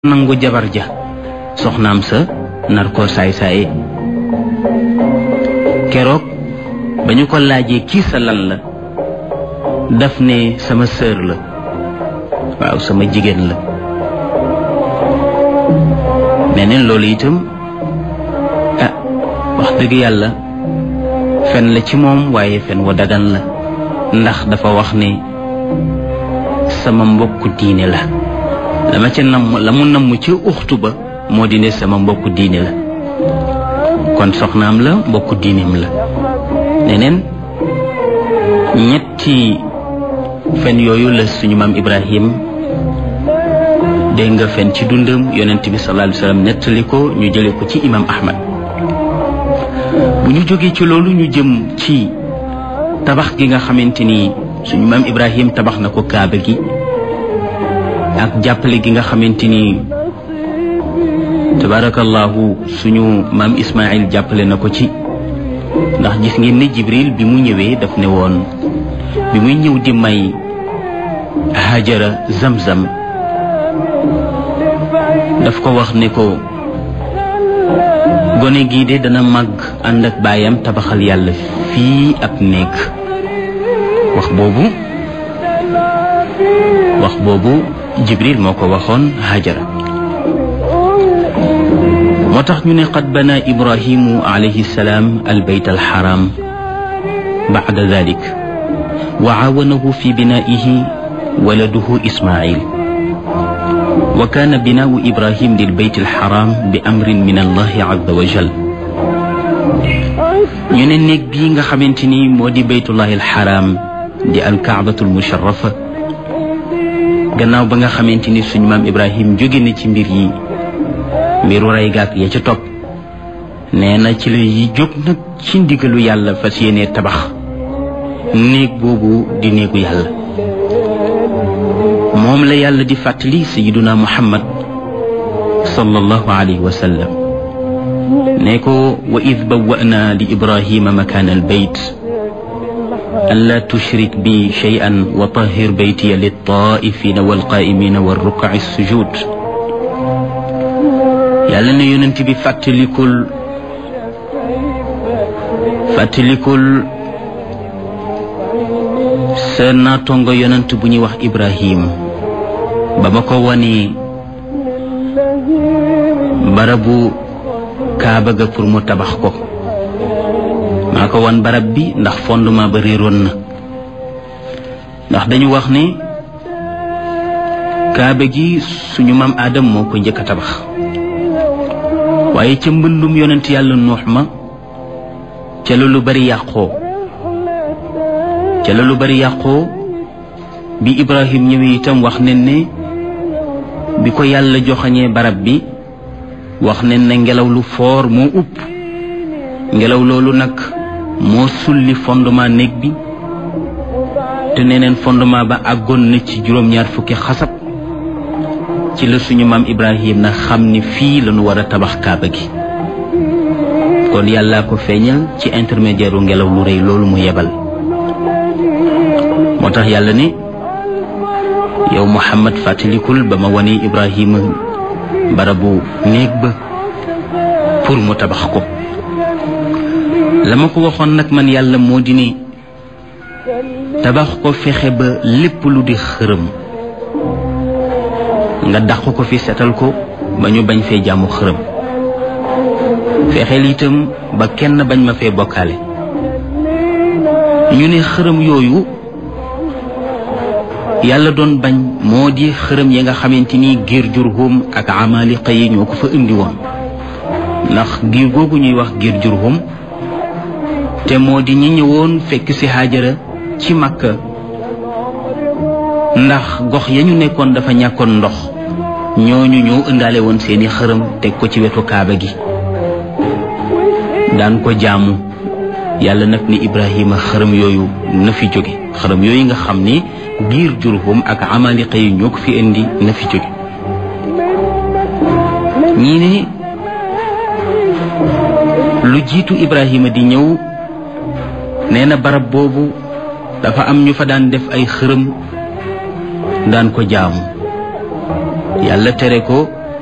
nangu jabar ja soxnaam sa nar ko saay-saaye keroog ba ñu ko laajee kii sa lan la daf ne sama sœur la waaw sama jigéen la meneen loolu itam ah wax dëgg yàlla fen la ci moom waaye fen wa dagan la ndax dafa wax ne sama mbokku diine la la ma ca namm la mu namm ca uxtu ba moo di ne sama mbokku diine la kon soxnaam la mbokku diineem la neneen ñetti fen yooyu la suñu maam Ibrahim dégg nga fen ci dundam yonent bi sallallahu alayhi wa sallam nettali ko ñu jële ko ci imam Ahmad bu ñu jógee ci loolu ñu jëm ci tabax gi nga xamante ni suñu maam Ibrahim tabax na ko kaaba gi ak jàppale gi nga xamante ni tabarakallahu suñu maam Ismaïl jàppale na ko ci ndax gis ngeen ne Jibril bi mu ñëwee daf ne woon bi muy ñëw di may Hajara Zamzam daf ko wax ne ko gone gii de dana màgg ànd ak baayam tabaxal yàlla fii ab néeg wax boobu wax boobu Jibril moo ko waxoon Hajara moo tax ñu ne qad bana Ibrahimu alayhi salaam albayt alxaram bacda dalik wa caawanahu fi binaa'ihi waladuhu Ismail wa kaana binaau Ibrahim lilbayt alxaram bi amrin min allahi azza wa jal ñu ne néeg bii nga xamante ni moo di baytullahi alxaram di alkaabatu almusharafa gannaaw ba nga xamante ni suñu maam Ibrahim jóge na ci mbir yi mbiru rey gaak ya ca topp nee na ci la yi jóg nag ci ndigalu yàlla fas yéene tabax néeg boobu di néegu yàlla moom la yàlla di fàttali sayiduna muhammad sallallahu alayhi wa sallam ne ko wa id bawwa'na li ibrahima makaana albayt ألا تشرك بي شيئا وطهر بيتي للطائفين والقائمين والركع السجود yàlla na yonent bi fàttalikul fàttalikul sa naatongo yonent bu ñuy wax Ibrahim ba ma ko wanee barabu kaaba ga pour mu tabax ko maa ko wan barab bi ndax fondement ba réeroon na ndax dañu wax ne kaaba gi suñu maam Adam moo ko njëkk a tabax waaye ca mbëndum yonent yàlla nuux ma ca la lu bari yàqoo ca la lu bari yàqoo bi Ibrahim ñëwee itam wax nen ne bi ko yàlla joxañee barab bi wax nen ne ngelaw lu foor moo upp ngelaw loolu nag moo sulli fondement néeg bi te neneen fondement ba àggoon na ci juróom-ñaar fukki xasab ci la suñu maam Ibrahim na xam ni fii lañu war a tabax kaaba gi kon yàllaa ko feeñal ci intermédiaire u ngelaw lu rëy loolu mu yebal moo tax yàlla ne yow Muhammad fàttalikul ba ma wane Ibrahima barabu néeg ba pour mu tabax ko la ma ko waxoon nag man yàlla moo di ne tabax ko fexe ba lépp lu di xërëm nga dàq ko fi setal ko ba ñu bañ fee jaamu xërëm fexeel itam ba kenn bañ ma fee bokkaale ñu ne xërëm yooyu yàlla doon bañ moo di xërëm yi nga xamante ni giir jurhum ak amaliqa yi ñoo ko fa indi woon ndax giir googu ñuy wax giir jurhum te moo di ñi ñëwoon fekk ci Haajara ci Makka ndax gox ya ñu nekkoon dafa ñàkkoon ndox ñooñu ñoo ëndaale woon seeni xërëm teg ko ci wetu kaaba gi daan ko jaamu yàlla nag ni Ibrahima xërëm yooyu na fi jóge xërëm yooyu nga xam ni giir Jurhum ak amaliqa yi ñoo ko fi indi na fi jóge ñii ne lu jiitu Ibrahima di ñëw nee na barab boobu dafa am ñu fa daan def ay xërëm daan ko jaamu yàlla tere ko